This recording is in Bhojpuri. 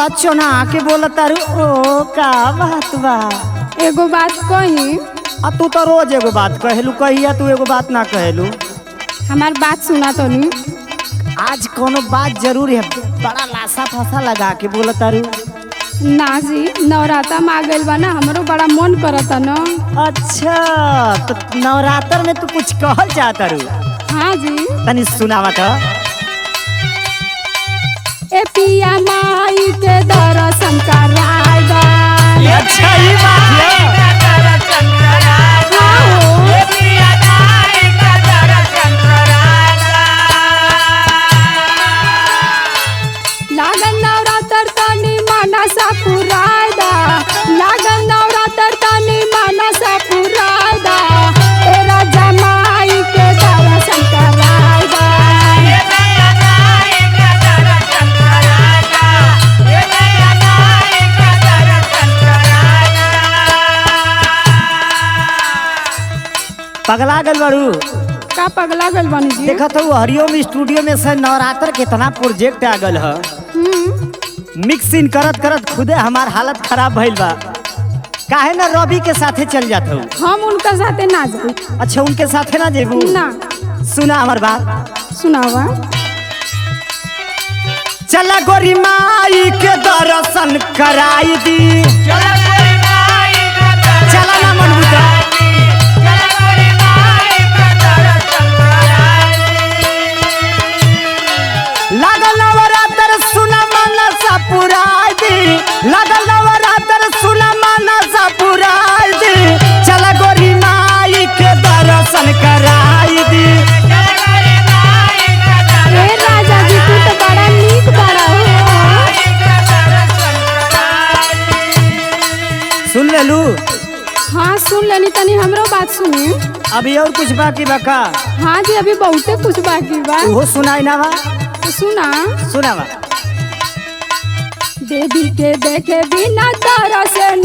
बड़ा चोना के बोला तारू ओ का बात बा एगो बात कही आ तू तो रोज एगो बात कहेलू कहिया तू एगो बात ना कहेलू हमार बात सुना तो नहीं आज कोनो बात जरूर है बड़ा लासा फासा लगा के बोला तारू ना जी नवराता में आ गइल बा ना हमरो बड़ा मन करता न अच्छा तो नवरात्र में तू कुछ कहल चाहता रू हाँ जी तनी सुनावा तो ए पिया माई के दर्शन कराएगा अच्छा ये बात है हाँ हो। लागन नवरात्र तनी मनसा पुरायदा लागन नवरात्र तनी मनसा पुरायदा ए राजा माई के दर्शन कराएगा पगला गल बड़ू का पगला गल बनी जी देखा तो हरिओम स्टूडियो में से नवरात्र कितना प्रोजेक्ट आ गल है हम्म, मिक्सिंग करत करत खुदे हमार हालत खराब भइल बा काहे ना रवि के साथे चल जात हूँ हम उनका साथे ना जाई अच्छा उनके साथे ना जेबू ना सुना हमार बात सुनावा चला गोरी माई के दर्शन कराई दी चला ना मनबूता लागल नवरात्र सुना मनसा पुराई दी लागल नवरात्र सुना मनसा पुराई दी चला गोरी माई के दर्शन कराई दी ए राजा जी तू तो बड़ा नीक बड़ा हो सुन लेलू हाँ सुन लेनी तनी हमरो बात सुनी अभी और कुछ बाकी बका हाँ जी अभी बहुते कुछ बाकी बा वो सुनाई ना बा तो सुना सुनावा देवी के देखे बिना तरस